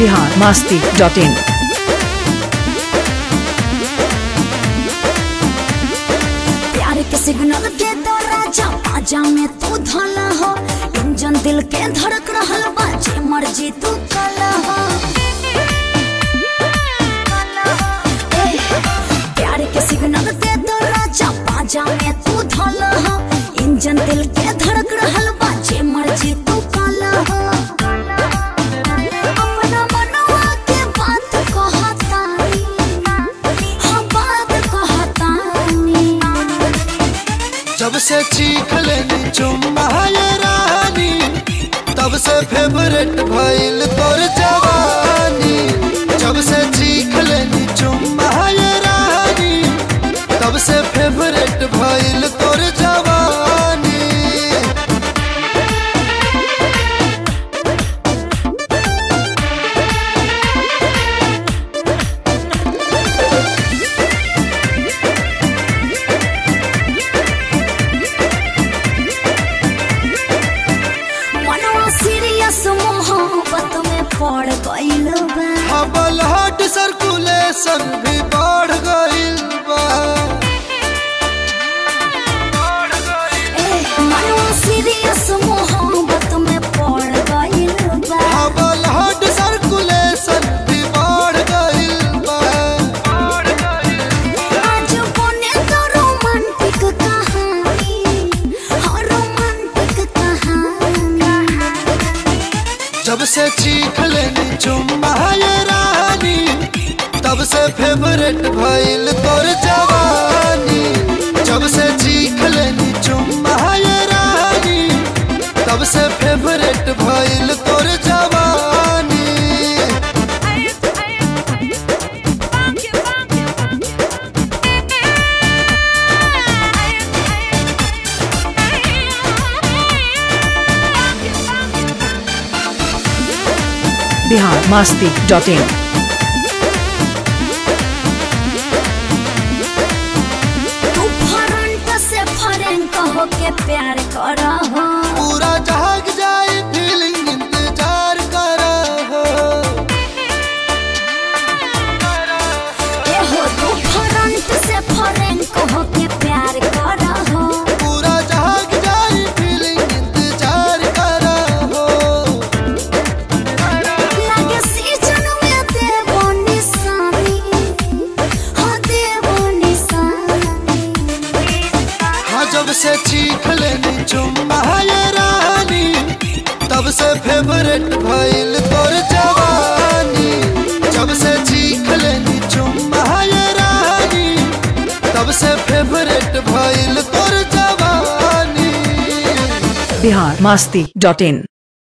Bihar Masti dot in प्यार के signal के तो राजा पाजा में तू धला हो इंजन दिल के धड़क रहल बा जे मर्जी तू कला हो ए, प्यार के सिग्नल के तो राजा पाजा में तू धला हो इंजन दिल के धड़क रहल बा जे मर्जी तू कला हो अपना मनवा के बात कहतानी हाँ बात कहतानी जब से चीख लेनी चुम्मा ये रानी तब से फेवरेट भइल तोर जवानी जब से चीख लेनी चुम्मा ये रानी तब से फेवरेट भइल तोर जवानी मनवा सीरियस मोहब्बत में पड़ गइल बा हबल हार्ट सर्कुलेशन भी बढ़ गइल बा ए मनवा सीरियस मोहब्बत में पड़ गइल बा हबल हार्ट सर्कुलेशन भी बढ़ गइल बा आज बने तो रोमांटिक कहानी हाँ रोमांटिक कहानी जब से चीख लेनी चुम्मा ये रानी तब से फेवरेट भइल तोर जवानी जब से चीख लेनी चुम्मा ये रानी तब से फेवरेट भइल तोर जवानी बिहार मास्ती डॉट इन तू फरंट से फरेंट होके प्यार कर हो पूरा जहाग जाए फीलिंग इंतजार कर हो ए हो तू फरंट से फरेंट होके प्यार कर हो पूरा जहाग जाए फीलिंग इंतजार कर हो लागे सीजन में देवो निशानी हाँ देवो निशानी हाँ जब से चीख लेनी चुम्मा ये रानी तब से फेवरेट भइल तोर जवानी जब से चीख लेनी चुम्मा ये रानी तब से फेवरेट भइल तोर जवानी बिहार मास्ती डॉट इन